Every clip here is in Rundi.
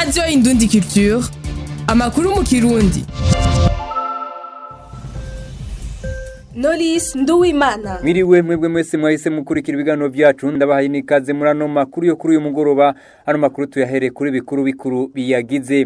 radiyo indundi culture amakuru mu kirundi Knowless Nduwimana Mwiriwe mwebwe mwese mwahise mukurikira ibiganiro byacu ndabahaye nikaze muri ano makuru yo kuri uyu mugoroba ano makuru tuyahere kuri bikuru bikuru biyagize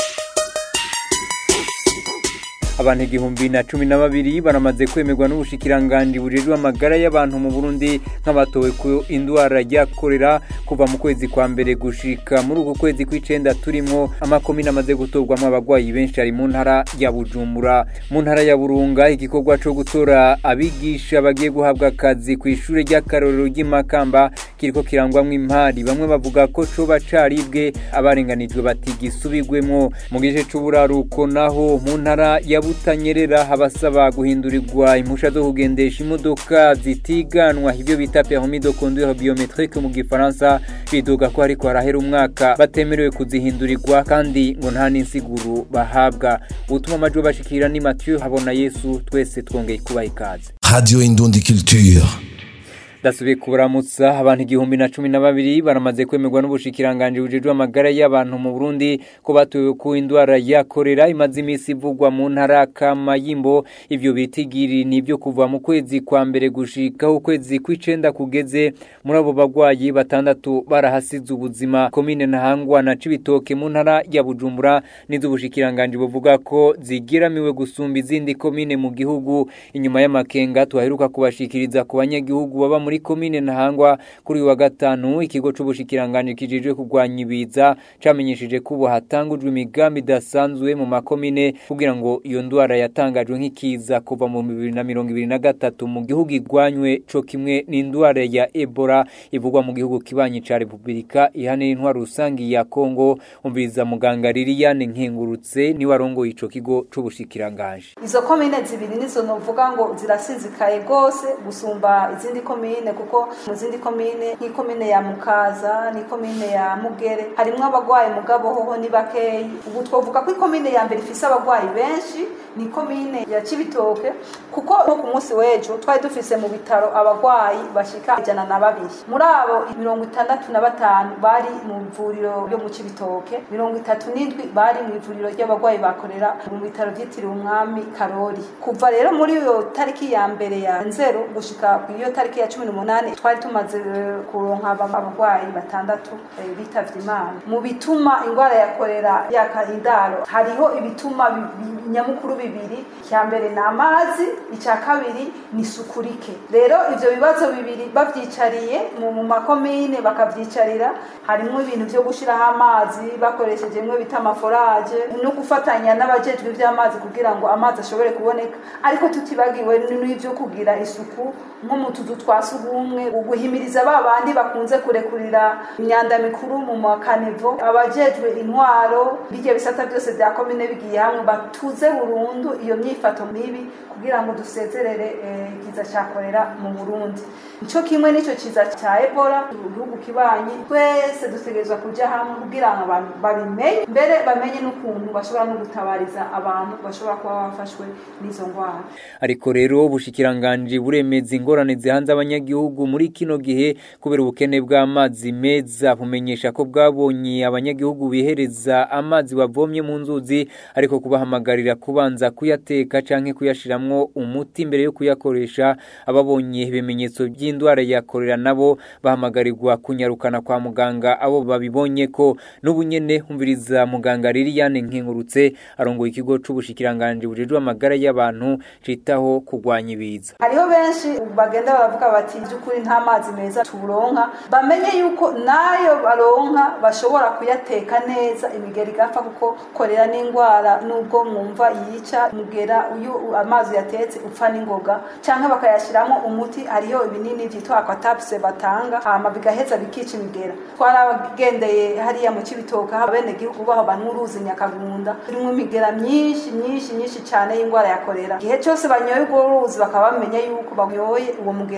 abantu igihumbi na cumi na babiri baramaze kwemerwa n'ubushikiranganji bujejwe amagara y'abantu mu Burundi nk'abatowe ku indwara ya korera kuva mu kwezi kwa mbere gushika muri uku kwezi kw'icenda turimwo amakomine amaze gutorwamo abagwayi benshi ari mu ntara ya Bujumbura mu ntara ya Burunga igikorwa co gutora abigisha bagiye guhabwa akazi ku ishure ry'akarorero ry'imakamba kiriko kirangwamwo impari bamwe bavuga ko coba caribwe abarenganijwe batigisubigwemwo mu gice c'uburaruko naho mu ntara ya butanyerera abasaba guhindurirwa impusha zo kugendesha imodoka zitiganwa ivyo bita permis de conduire biometrique mu gifaransa bidoga ko hariko harahera umwaka batemerewe kuzihindurirwa kandi ngo nta n'insiguro bahabwa ubutuma amajwi bashikira ni Mathieu habona Yesu twese twongeye kubaha ikaze Radio Indundi Culture. dasubiye kubaramutsa abantu igihumbi na cumi na babiri baramaze kwemerwa n'ubushikiranganji bujejwe amagara y'abantu mu Burundi ko batowe ku indwara ya korera imaze iminsi ivugwa mu ntara Kamayimbo ivyo bitigiri nivyo kuva mu kwezi kwa mbere gushika ukwezi kw'icenda kugeze muri abo bagwayi batandatu barahasize ubuzima komine Ntahangwa na Cibitoke mu ntara ya Bujumbura n'iz'ubushikiranganji buvuga ko zigiramiwe gusumba izindi komine mu gihugu inyuma y'amakenga tuhaheruka kubashikiriza ku banyagihugu baba muri komine Ntahangwa kuri uyu wa gatanu ikigo c'ubushikiranganje kijejwe kurwanya ibiza camenyesheje ko ubu hatangujwe imigambi idasanzwe mu makomine kugira ngo iyo ndwara yatangajwe nk'ikiza kuva mu bibiri na mirongo ibiri na gatatu mu gihugu igwanywe co kimwe n'indwara ya Ebola ivugwa mu gihugu kibanyi ca Republika ihanira intwaro rusangi ya Kongo umviriza muganga Liliane Nkengurutse ni warongoye ico kigo c'ubushikiranganje izo komine zibiri nizo novuga ngo zirasizikaye gose gusumba izindi komine kuko mu zindi komine nk'ikomine ya Mukaza n'ikomine ya Mugere harimwo abagwayi mugabo hoho ni bakeyi ubu twovuga ko ikomine ya mbere ifise abagwayi benshi ni komine ya Cibitoke kuko nko ku munsi w'ejo twari dufise mu bitaro abagwayi bashika ijana na babiri muri abo mirongo itandatu na batanu bari mu ivuriro ryo mu Cibitoke mirongo itatu n'indwi bari mu ivuriro ry'abagwayi bakorera mu bitaro vyitiriwe umwami Karori kuva rero muri iyo tariki ya mbere ya nzero gushika ku iyo tariki ya cumi n'umunani twari tumaze eh, kuronka abagwayi batandatu eh, bitavye imana mu bituma ingwara ya korera yaka indaro hariho ibituma bi- bi- nyamukuru bibiri icya mbere ni amazi icya kabiri ni isuku rike rero ivyo bibazo bibiri bavyicariye mu mu makomine bakavyicarira harimo ibintu vyo gushiraho amazi bakoresheje imwe bita amaforaje no gufatanya n'abajejwe ivy'amazi kugira ngo amazi ashobore kuboneka ariko tutibagiwe n'ivyo kugira isuku nko mu tuzu twa sugumwe uguhimiriza ba bandi bakunze kurekurira imyanda mikuru mu makanevo abajejwe intwaro bijya bisata byose bya komine bigiye hamwe batuze burundu iyo myifato mibi kugira ngo dusezerere eh, ikiza cya korera mu Burundi nico kimwe n'ico kiza cya Ebola mu gihugu kibanyi twese dutegerezwa kuja hamwe kugira ngo abantu babimenye mbere bamenye n'ukuntu bashobora no gutabariza abantu bashobora kuba bafashwe n'izo ndwara ariko rero ubushikiranganji buremeza ingorane zihanze abanyagihugu muri kino gihe kubera ubukene bw'amazi meza bumenyesha ko bwabonye abanyagihugu bihereza amazi bavomye mu nzuzi ariko kubahamagarira kubanza kuyateka canke kuyashiramwo umuti mbere yo kuyakoresha ababonye ibimenyetso by'indwara ya korera nabo bahamagarirwa kunyarukana kwa muganga abo babibonye ko n'ubu nyene humviriza muganga Liliane Nkengurutse arongoye ikigo c'ubushikiranganje bujejwe amagara y'abantu citaho kurwanya ibiza hariho benshi bagenda baravuga bati by'ukuri nta mazi meza turonka bamenye yuko nayo baronka bashobora kuyateka neza imigeri igapfa kuko korera n'indwara nubwo mwumva yica mugera uyu amazi yatetse upfa n'ingoga cyangwa bakayashyiramo umuti hariho ibinini byitwa aquatapse batanga hama bigaheza bikica imigera twaragendeye hariya mu kibitoka aho abenegihugu baho banywa uruzi nyakagunda turimo imigera myinshi myinshi nyinshi cyane y'indwara ya korera igihe cyose banyoye urwo ruzi bakaba bamenya yuko banyoye uwo mugera wa korera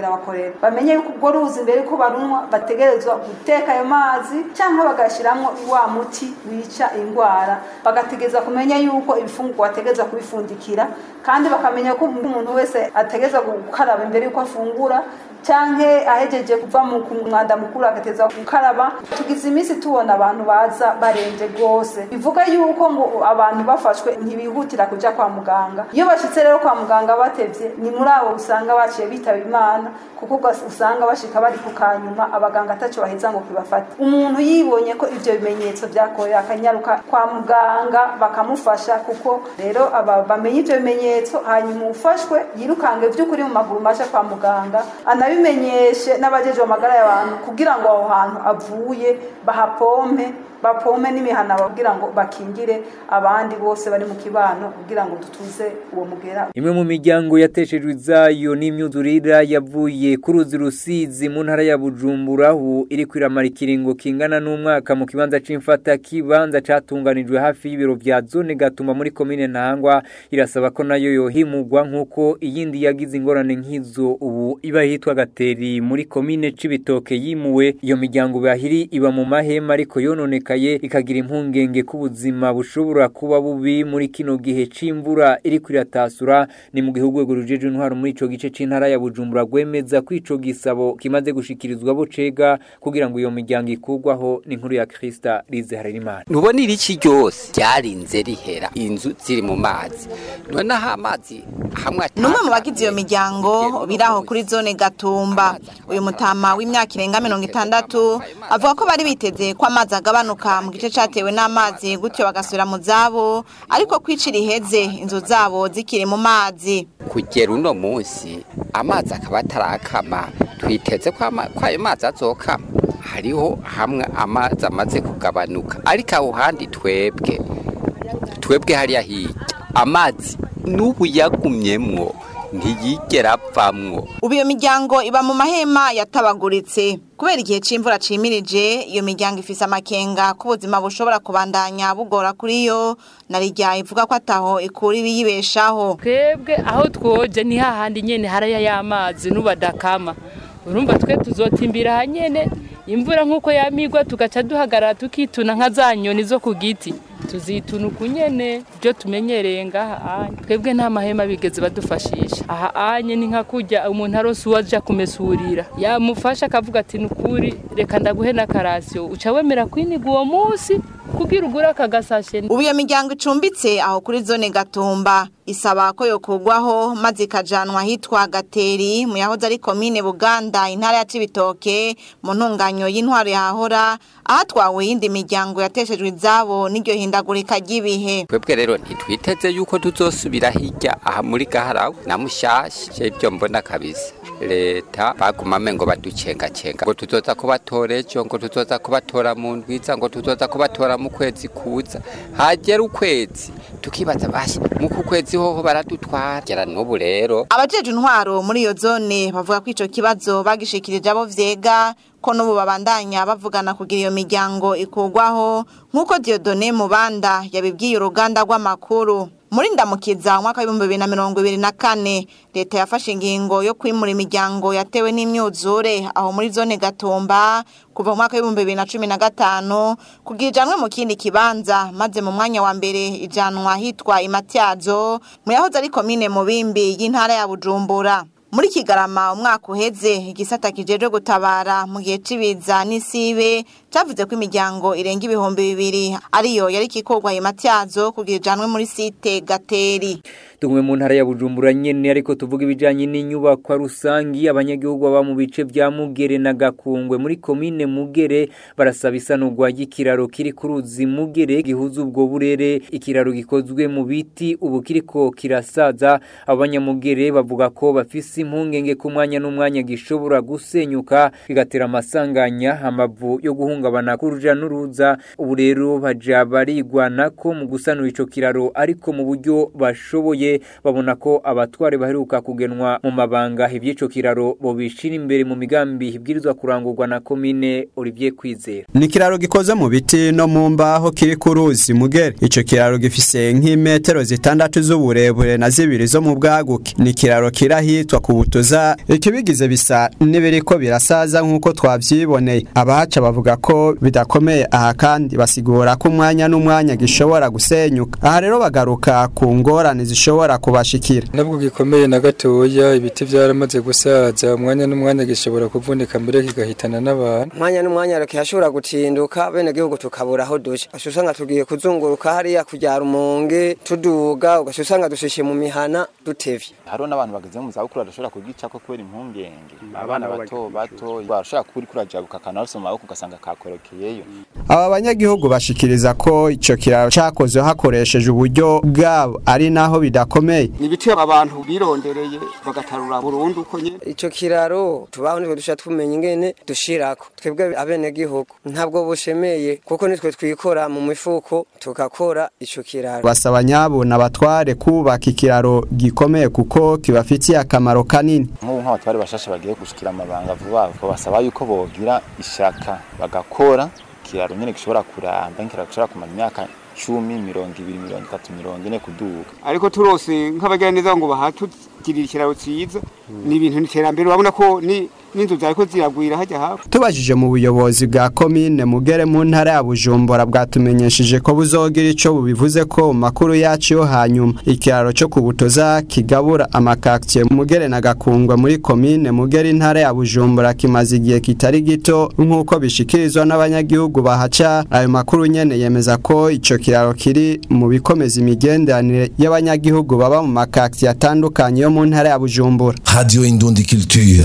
akarorero bamenye yuko ubwo ruzi mbere yuko barunywa bategerezwa guteka ayo mazi cyangwa bagashyiramo wa muti wica indwara bagategereza kumenya yuko ibifungurwa bategereza kubifundikira kandi bakamenya ko umuntu wese ategereza gukaraba imbere yuko afungura canke ahejeje kuva mu mwanda mukuru agateza gukaraba tugize iminsi tubona abantu baza barenze rwose bivuga yuko ngo abantu bafashwe ntibihutira kuja kwa muganga iyo bashitse rero kwa muganga batevye ni muri abo usanga baciye bitaba imana kuko usanga bashika bari ku kanyuma abaganga ataco baheza ngo kibafate umuntu yibonye ko ivyo bimenyetso vyakorewe akanyaruka kwa muganga bakamufasha kuko rero aba bamenye ivyo bimenyetso hanyuma ufashwe yirukange vy'ukuri mu maguru masha kwa muganga anabimenyeshe n'abajeje amagara y'abantu kugira ngo aho hantu avuye bahapompe bapome n'imihana kugira ngo bakingire abandi bose bari mu kibano kugira ngo dutuze uwo mugera imwe mu miryango yateshejwe izayo n'imyuzurira yavuye ku ruzi rusizi mu ntara ya bujumbura ubu iri kwiramara ikiringo kingana n'umwaka mu kibanza c'imfata kibanza catunganijwe hafi y'ibiro vya zone gatuma muri komine ntangwa irasaba ko nayo yohimurwa nk'uko iyindi yagize ingorane nk'izo ubu iba yitwa gateri muri komine c'ibitoke yimuwe iyo miryango bahiri iba mu mahema ariko yononeka ikagira impungenge ko ubuzima bushobora kuba bubi muri kino gihe c'imvura iri kwiratasura ni mu gihugu rwego rujeje intwaro muri ico gice c'intara ya Bujumbura gwemeza ko ico gisabo kimaze gushikirizwa bo cega kugira ngo iyo miryango ikurwaho n'inkuru ya Krista Rize Harerimana nubona irici ryose ryarinze rihera inzu ziri mu mazi noneho amazi hamwe numwe mu bagize iyo miryango biraho kuri zone Gatumba uyu mutama w'imyaka irenga mirongo itandatu avuga ko bari biteze ko amazi agabanuka mu gice cyatewe n'amazi gutyo bagasubira mu zabo ariko kwicira iheze inzu zabo zikiri mu mazi kugera uno munsi amazi akaba atarakama twiteze ko ayo mazi azokama hariho hamwe amazi amaze kugabanuka ariko aho handi twebwe twebwe hariya hirya amazi n'ubu yagumyemwo ntiyigera apfamwo ubu iyo miryango iba mu mahema yatabaguritse kubera igihe c'imvura cimirije iyo miryango ifise amakenga ko ubuzima bushobora kubandanya bugora kuri yo na rijya ivuga ko ataho ikura ibiyibeshaho twebwe aho twoje ni hahandi nyene haraya y'amazi n'ubadakama urumva twe tuzotimbira hanyene imvura nk'uko yamigwa tugaca duhagarara tukituna nka za nyoni zo ku giti tuzituna uku nyene ibyo tumenyereye ngaha anye twebwe nta mahema bigeze badufashisha aha anye ni nka kurya umuntu arose uwo aja kumesurira yamufasha akavuga ati nukuri reka ndaguhe n'akarasiyo uca wemera kwiniga uwo munsi kugira ugure akagasashe ubu iyo miryango icumbitse aho kuri zone gatumba isaba ko yokugwaho maze ikajanwa ahitwa gateri mu yahoze ari komine buganda intara ya cibitoke mu ntunganyo y'intwaro yahahora ahatwawe iyindi miryango yateshejwe izabo n'iryo hindagurika ry'ibihe twebwe rero ntitwiteze yuko tuzosubira hirya aha muri gaharawe na mushasha ibyo mbona kabisa leta bagumame ngo baducengacenga ngo tuzoza kubatora ejo ngo tuzoza kubatora mu ndwiza ngo tuzoza kubatora mu kwezi kuza hagera ukwezi tukibaza bashi muku kwezi hoho baradutwara gera n'ubu rero abajeje intwaro muri iyo zone bavuga ko ico kibazo bagishikirije abo vyega ko n'ubu babandanya bavugana kugira iyo miryango ikugwaho nk'uko Diodone Mubanda yabibwiye uruganda rw'amakuru muri ndamukiza umwaka w'ibihumbi bibiri na mirongo ibiri na kane leta yafashe ingingo yo kwimura imiryango yatewe n'imyuzure aho muri zone gatumba kuva mu mwaka w'ibihumbi bibiri na cumi na gatanu kugira ijanwe mu kindi kibanza maze mu mwanya wa mbere ijanwa hitwa imatyazo mu yahoze ari komine mubimbi y'intara ya bujumbura muri kigarama umwaka uheze igisata kijeje gutabara mu gihe cibiza n'isibe cavuze ko imiryango irenga ibihumbi bibiri ariyo yari kikorwa imatyazo kugira ijanwe muri site gateri tumwe mu ntara ya Bujumbura nyene ariko tuvuga ibijanye n'inyubakwa rusangi abanyagihugu baba mu bice vya Mugere na Gakungwe muri komine Mugere barasaba isanurwa y'ikiraro kiri ku ruzi Mugere gihuza ubwo burere ikiraro gikozwe mu biti ubu kiriko kirasaza abanyamugere bavuga ko bafise impungenge ku mwanya n'umwanya gishobora gusenyuka bigatera amasanganya amavu yo guhunga guhungabana k'uruja n'uruza ubu rero baja barigwana ko mu gusanura ico kiraro ariko mu buryo bashoboye babona ko abatware baheruka kugenwa mu mabanga ivy'ico kiraro bo bishira imbere mu migambi ibwirizwa kurangurwa na komine Olivier Kwizera ni kiraro gikoze mu biti no mu mbaho kiri ku ruzi mugere ico kiraro gifise nk'imetero zitandatu z'uburebure na zibiri zo mu bwaguke ni kiraro kirahitwa ku butuza ikibigize bisa n'ibiriko birasaza nk'uko twavyiboneye abahaca bavuga ko bidakomeye aha kandi basigura ko umwanya n'umwanya gishobora gusenyuka aha rero bagaruka ku ngorane zishobora kubashikira ntabwo gikomeye na gatoya ibiti byaramaze gusaza umwanya n'umwanya gishobora kuvunika mbere kigahitana n'abantu umwanya n'umwanya kihashobora gutinduka bene gihugu tukabura aho duca usanga tugiye kuzunguruka hariya kujya rumonge tuduga ugasanga dushishe mu mihana dutevye hariho n'abantu bageze mu zabukuru badashobora kugicako kubera impungenge abana bato bato barashobora kuba uriko urajabuka akantu mu maboko ugasanga kakorokeyeyo aba banyagihugu bashikiriza ko ico kiraro cakozwe hakoresheje uburyo bwabo ari naho bidakomeye ni ibiti abantu birondereye bagatarura burundu uko nyene ico kiraro tubaho nitwe dusha tumenya ingene dushirako twebwe abene gihugu ntabwo bushemeye kuko nitwe twikora mu mifuko tugakora ico kiraro basaba nyabuna abatware kubaka ikiraro gikomeye kuko kibafitiye akamaro kanini nk'ubu nk'abatware bashasha bagiye gushikira amabanga vuba vuba basaba yuko bogira ishaka bagakora ikiraro nyene gishobora kuramba nk'ikiraro gishobora kumara imyaka cumi mirongo ibiri mirongo itatu mirongo ine kuduga ariko turose nk'abagira neza ngo bahatugirira ikiraro cyiza ni ibintu n'iterambere urabona ko ni n'inzu zariko ziragwira hajya hafi tubajije mu buyobozi bwa komine mugere mu ntara ya bujumbura bwatumenyesheje ko buzogira ico bubivuze ko mu makuru yacu yo hanyuma ikiraro cyo kubutoza kigabura amakaktiye mugere na gakungwa muri komine mugere intara ya bujumbura kimaze igihe kitari gito nk'uko bishikirizwa n'abanyagihugu bahaca ayo makuru nyene yemeza ko ico kiraro kiri mu bikomeza imigenderanire y'abanyagihugu baba mu makaktiye atandukanye yo mu ntara ya bujumbura Radio Indundi Culture.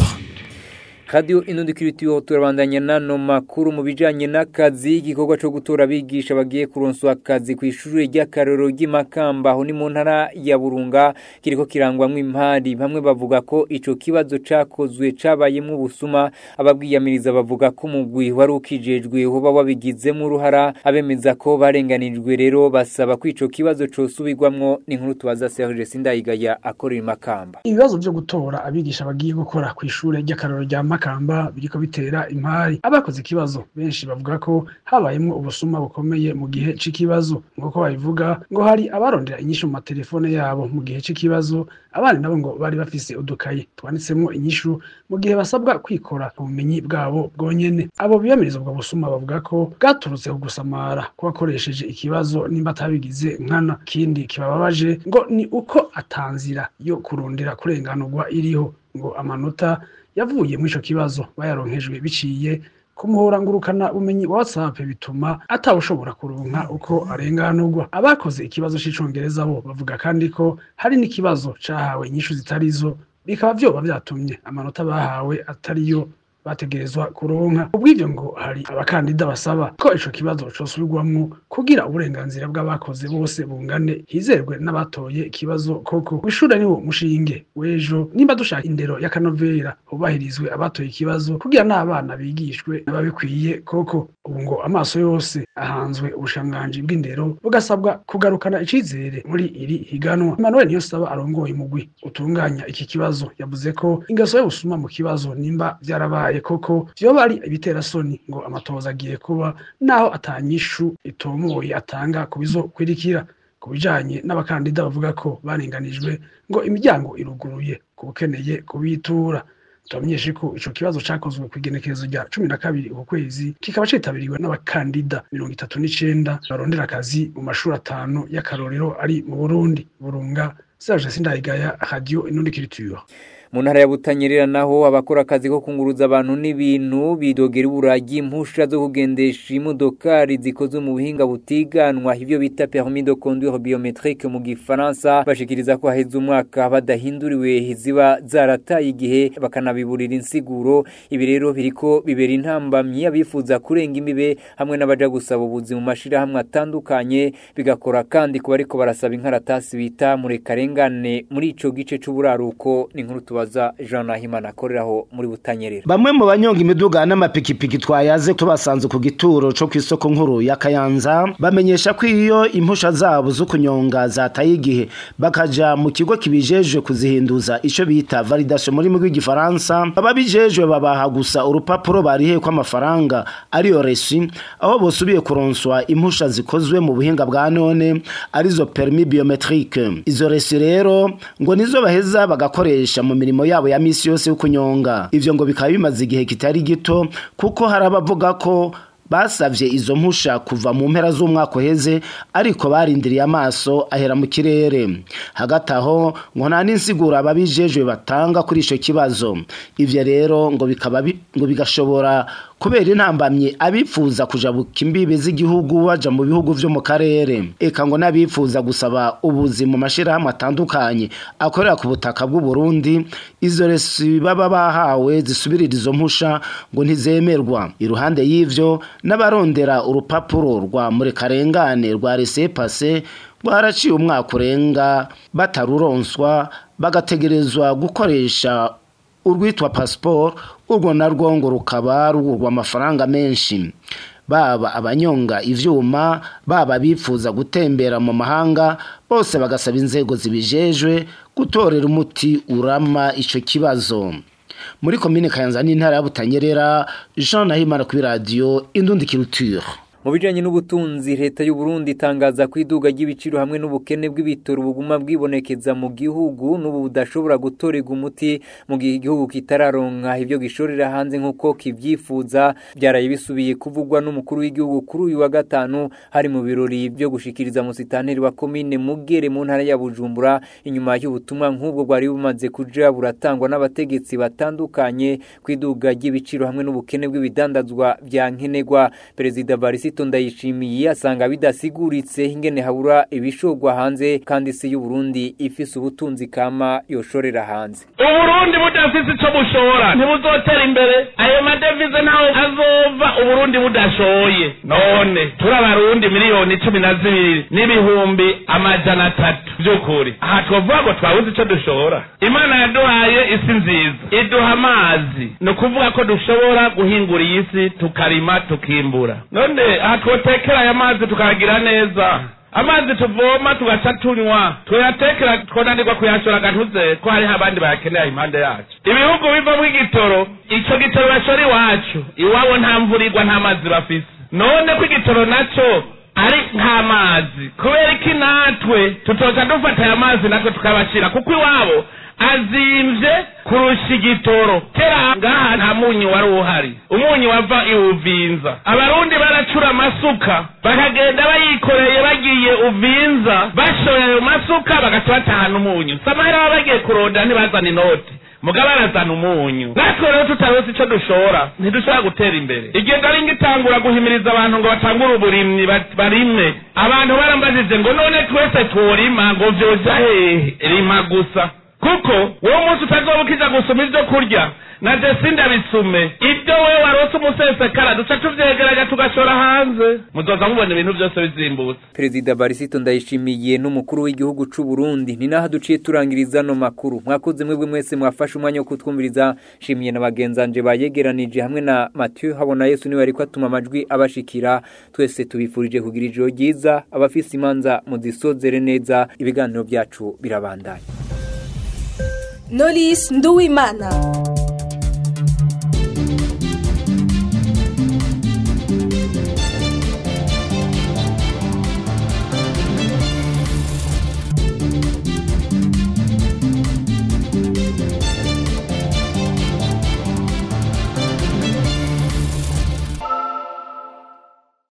Radio Inundi Kiritiyo turabandanya nano makuru mu bijanye n'akazi igikorwa cyo gutora abigisha bagiye kuronswa akazi ku ishuri ry'akaroro ry'imakamba aho ni mu ntara ya Burunga kiriko kirangwamwe impari bamwe bavuga ko ico kibazo cakozwe cabayemwo ubusuma ababwiyamiriza bavuga ko umugwi wari ukijejwe hoba wabigizemo uruhara abemeza ko barenganijwe rero basaba ko ico kibazo cosubirwamwo n'inkuru tubaza Serge Sindayigaya akorera imakamba ibibazo byo gutora abigisha bagiye gukora ku ishuri ry'akaroro rya makamba biriko bitera impari abakoze ikibazo benshi bavuga ko habayemo ubusuma bukomeye mu gihe c'ikibazo nk'uko babivuga ngo hari abarondera inyishu mu matelefone yabo mu gihe c'ikibazo abandi nabo ngo bari bafise udukaye twanditsemo inyishu mu gihe basabwa kwikora ubumenyi bwabo bwonyene abo biyamiriza ubwo busuma bavuga ko bwaturutse ku gusamara kubakoresheje ikibazo nimba atabigize nkana kindi kibababaje ngo ni uko atanzira yo kurondera kurenganurwa iriho ngo amanota yavuye muri ico kibazo bayaronkejwe biciye kumuhora ngurukana ubumenyi wa WhatsApp bituma atawushobora kuronka uko arenganurwa abakoze ikibazo c'icongereza bo bavuga kandi ko hari n'ikibazo cahawe inyishu zitarizo bikaba vyoba vyatumye amanota bahawe atariyo bategerezwa kuronka ubw'ivyo ngo hari abakandida basaba ko ico kibazo cosubirwamwo kugira uburenganzira bw'abakoze bose bungane hizerwe n'abatoye ikibazo koko w'ishure niwo mushinge w'ejo nimba dushaka indero y'akanovera hubahirizwe abatoye ikibazo kugira n'abana bigishwe n'ababikwiye koko ubu ngo amaso yose ahanzwe ubushanganji bw'indero bugasabwa kugarukana icizere muri iri higanwa Emmanuel Niyonsaba arongoye umugwi utunganya iki kibazo yavuze ko ingeso y'ubusuma mu kibazo nimba vyarabaye koko vyoba ari ibitera soni ngo amatoza agiye kuba naho atanyishu itomoye atanga kubizokwirikira ku bijanye n'abakandida bavuga ko barenganijwe ngo imiryango iruguruye ku bukeneye kubitura tubamenyeshe ko ico kibazo cakozwe ku igenekerezo rya cumi na kabiri uku kwezi kikaba citabiriwe n'abakandida mirongo itatu n'icenda barondera akazi mu mashuri atanu y'akarorero ari mu burundi burunga serge sindayigaya radio inundi culture mu ntara ya butanyerera naho abakora akazi ko kunguruza abantu n'ibintu bidogera uburagi impusha zo kugendesha imodokari zikozwe mu buhinga butiganwa ivyo bita permis de conduire biométrique mu gifaransa bashikiriza ko haheze umwaka badahinduriwe ziba zarataye igihe bakanabiburira insiguro ibi rero biriko bibera intambamyi abifuza kurenga imibe hamwe n'abaja gusaba ubuzi mu mashirahamwe atandukanye bigakora kandi kuba ariko barasaba inkaratasi bita murekarengane muri ico gice c'uburaruko ni nkuru tubaza tubaza Jean Nahimana akoreraho muri Butanyerera bamwe mu banyonga imiduga n'amapikipiki twayaze tubasanze ku gituro co ku isoko nkuru ya Kayanza bamenyesha ko iyo impusha zabo zo kunyonga zataye igihe bakaja mu kigo kibijejwe kuzihinduza ico bita validation muri mu rw'igifaransa ababijejwe babaha gusa urupapuro barihe ko amafaranga ariyo resi aho bosubiye kuronswa impusha zikozwe mu buhinga bwa none arizo permis biometrique izo resi rero ngo nizo baheza bagakoresha mu mirimo yabo ya misi yose yo kunyonga ivyo ngo bikaba bimaze igihe kitari gito kuko hari abavuga ko basavye izo mpusha kuva mu mpera z'umwaka uheze ariko barindiriye amaso ahera mu kirere hagati aho ngo nta n'insiguro ababijejwe batanga kuri ico kibazo ivyo rero ngo bikaba ngo bigashobora kubera intambamye abifuza kujabuka imbibe z'igihugu baja mu bihugu vyo mu karere eka ngo n'abifuza gusaba ubuzi mu mashirahamwe atandukanye akorera ku butaka bw'u Burundi izo resi baba bahawe zisubirira izo mpusha ngo ntizemerwa iruhande y'ivyo n'abarondera urupapuro rwa murekarengane rwa rese pase rwaraciye umwaka urenga bataruronswa bagategerezwa gukoresha urwitwa pasiporo urwo narwo ngo rukaba rugurwa amafaranga menshi baba abanyonga ivyuma baba bifuza gutembera mu mahanga bose bagasaba inzego zibijejwe gutorera umuti urama ico kibazo muri komine Kayanza n'intara ya Butanyerera Jean Nahimana kuri radio Indundi Culture mu bijanye n'ubutunzi leta y'u Burundi itangaza ko iduga ry'ibiciro hamwe n'ubukene bw'ibitoro buguma bwibonekeza mu gihugu n'ubu budashobora gutorega umuti mu gihe igihugu kitararonka ibyo gishorera hanze nk'uko kivyifuza byaraye bisubiye kuvugwa n'umukuru w'igihugu kuri uyu wa gatanu hari mu birori byo gushikiriza musitanteri wa komine Mugere mu ntara ya Bujumbura inyuma y'ubutumwa nk'ubwo bwari bumaze kuja buratangwa n'abategetsi batandukanye ku iduga ry'ibiciro hamwe n'ubukene bw'ibidandazwa bya nkenerwa perezida Barisito ndayishimiye asanga bidasiguritse ingene habura ibishogwa hanze kandi si y'u Burundi ifise ubutunzi kama yoshorera hanze uburundi budafise ico bushora ntibuzotera imbere ayo madevize ntaho azova uburundi budashoye none turi abarundi miliyoni cumi na zibiri n'ibihumbi amajana atatu vy'ukuri aha twovuga ngo twabuze ico dushora imana yaduhaye isi nziza iduha amazi ni ukuvuga ko dushobora guhingura iyi si tukarima tukimbura none aha twotekera aya mazi tukayagira neza amazi tuvoma tugaca tunywa tuyatekera twonanirwa kuyashora gatuze ko hariho abandi bayakenera impande yacu ibihugu bivamo igitoro ico gitoro bashora iwacu iwabo nta mvura igwa nta mazi bafise none ko igitoro naco ari nk'amazi kubera iki natwe tutoza dufata aya mazi natwe tukabashira kuko iwabo azimvye kurusha igitoro kera ngaha nta munyu wari uhari umunyu wava iwuvinza abarundi baracura amasuka bakagenda bayikoreye bagiye uvinza bashoye ayo masuka bagaca batahana umunyu samahera baba bagiye kuronda ntibazana inoti mugabo arazana umunyu natwe rero tutarose ico dushora ntidushobora gutera imbere igenda ari ngitangura guhimiriza abantu ngo batangure uburimyi barime abantu barambajije ngo none twese tworima ngo vyoja hehe rima gusa kuko wowe munsi utazoba ukija gusoma ivyo kurya na jesi ndabisume ibyo wewe warose umusesekara duca tuvyegeranya tugashora hanze muzoza mubona ibintu vyose bizimbutse perezida barisito ndayishimiye n'umukuru w'igihugu c'u Burundi ni naho duciye turangiriza no makuru mwakoze mwebwe mwese mwafashe umwanya wo kutwumviriza shimiye na bagenzanje bayegeranije hamwe na Mathieu habona Yesu niwe ariko atuma amajwi abashikira twese tubifurije kugira ijoro ryiza abafise imanza muzisozere neza ibiganiro byacu birabandanya Knowless Nduwimana